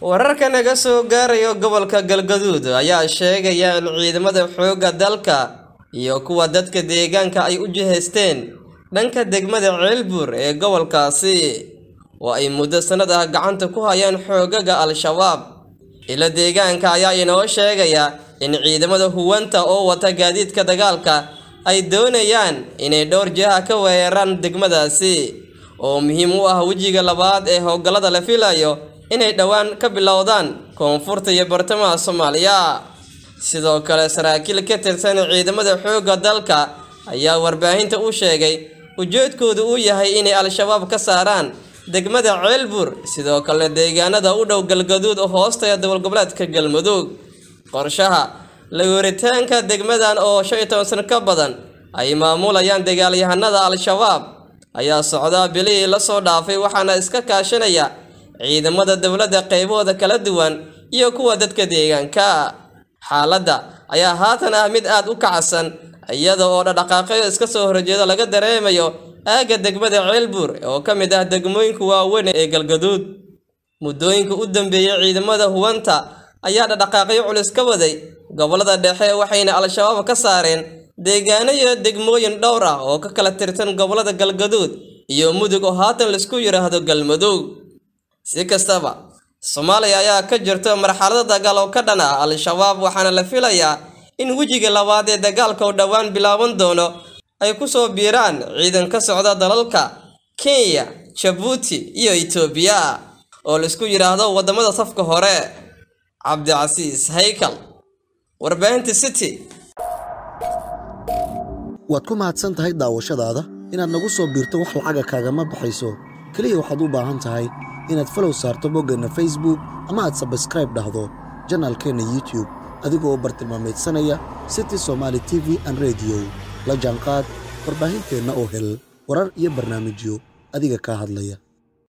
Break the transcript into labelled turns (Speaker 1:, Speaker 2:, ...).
Speaker 1: wararka naga soo gaarayo gobolka galgaduud ayaa sheegaya in ciidamada xoogga dalka iyo kuwa dadka deegaanka ay u jihaysteen dhanka degmada ceelbuur ee gobolkaasi oo ay muddo sannad ah gacanta ku hayaan xoogaga al-shabaab ila deegaanka ayaa inoo sheegaya in ciidamada huwanta oo wata gaadiidka dagaalka ay doonayaan inay dhowr jiha ka weeraraan degmadaasi oo muhiim u ah wejiga labaad ee howlgallada la filayo inay dhowaan ka bilowdaan koonfurta iyo bartamaha soomaaliya sidoo kale saraakiil ka tirsan ciidamada xoogga dalka ayaa warbaahinta u sheegay ujeedkoodu uu yahay inay al-shabaab ka saaraan degmada ceelbuur sidoo kalena deegaanada u dhow galgaduud oo hoostaya dowlgoboleedka galmudug qorshaha lagooritaanka degmadan oo shan iyo toban sano ka badan ay maamulayaan dagaalyahanada al-shabaab ayaa socdaa bilihii lasoo dhaafay waxaana iska kaashanaya ciidamada dowladda qaybahooda kala duwan iyo kuwa dadka deegaanka xaaladda ayaa haatan ah mid aad u kacsan iyada oo dhaqdhaqaaqyo iska soo horjeeda laga dareemayo aagga degmada ceelbuur oo ka mid ah degmooyinka waaweyn ee galgaduud muddooyinka u dambeeyey ciidamada huwanta ayaa dhaqdhaqaaqyo culus ka waday gobollada dhexe waxayna al-shabaab ka saareen deegaano iyo degmooyin dhowr ah oo ka kala tirsan gobollada galgaduud iyo mudug oo haatan laisku yidhaahdo galmudug si kastaba soomaaliya ayaa ka jirto marxalado dagaal oo ka dhan ah al-shabaab waxaana la filayaa in wejiga labaad ee dagaalka oo dhowaan bilaaban doono ay ku soo biiraan ciidan ka socda dalalka kenya jabuuti iyo itoobiya oo laisku yidhaahdo waddamada safka hore cabdicasiis haykal warbaahinta city
Speaker 2: waad ku mahadsan tahay daawashadaada inaad nagu soo biirto wax lacaga kaagama baxayso keliya waxaad u baahan tahay inaad falow saarto boggeenna facebook ama aad sabskraib dhahdo janaalkeenna youtube adigoo bartilmaameedsanaya city somaali t v an rediyo la jaanqaad warbaahinteenna oo hel warar iyo barnaamijyo adiga kaa hadlaya